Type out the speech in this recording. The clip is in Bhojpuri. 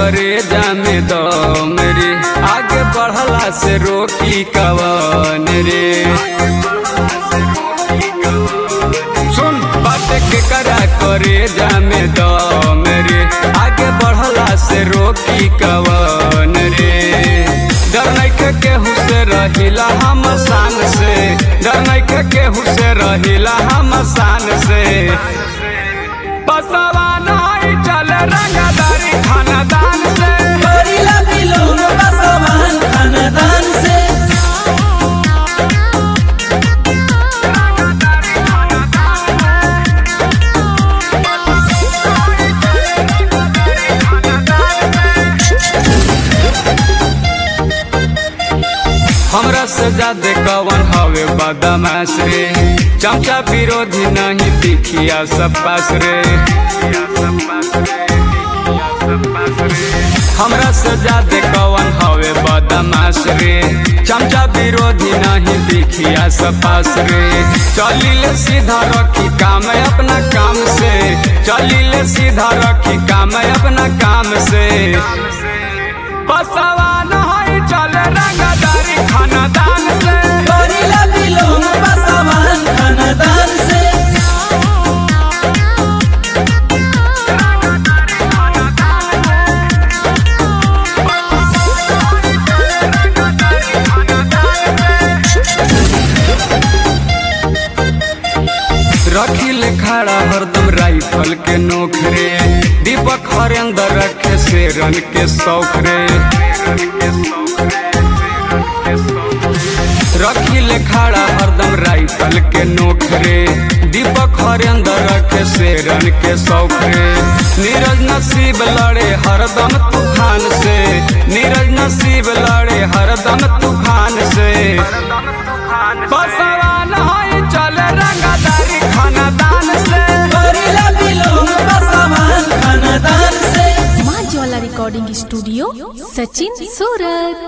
करे जामे दम रे आगे बढ़ला से रोकी कवन रे सुन बात के करा करे जामे दम रे आगे बढ़ला से रोकी कवन रे डर नहीं केहू से रहिला हम शान से डर नहीं केहू से रहिला हम शान से बसवा नहीं चल रंगदारी खानदान से करीला बिलोंग बसवान खानदान से हमरा से ज्यादा कवन हवे बदमाश रे चमचा विरोधी नहीं दिखिया सब पास रे हमरा से ज्यादा कवन हवे बदमाश रे चमचा विरोधी नहीं दिखिया सब पास रे चलिले सीधा रखी काम अपना काम से चलिले सीधा रखी काम अपना काम से बसवा नहीं चले रंगदारी खानदान से करीला बिलोंग बसवान खानदान से रखिल खड़ा हरदम राइफल के नोक रे दीपक हरेंद्र रखे शेरन के शौक रे रखिल खड़ा हरदम राइफल के नोक रे दीपक हरेंद्र रखे शेरन के शौक रे नीरज नसीब लड़े हरदम तूफान से नीरज नसीब लड़े हरदम तूफान से बसवा नहीं चले रंगदारी खानदान से करीला बिलोंग बसवान खानदान से माँ ज्वाला रिकॉर्डिंग स्टूडियो सचिन सूरत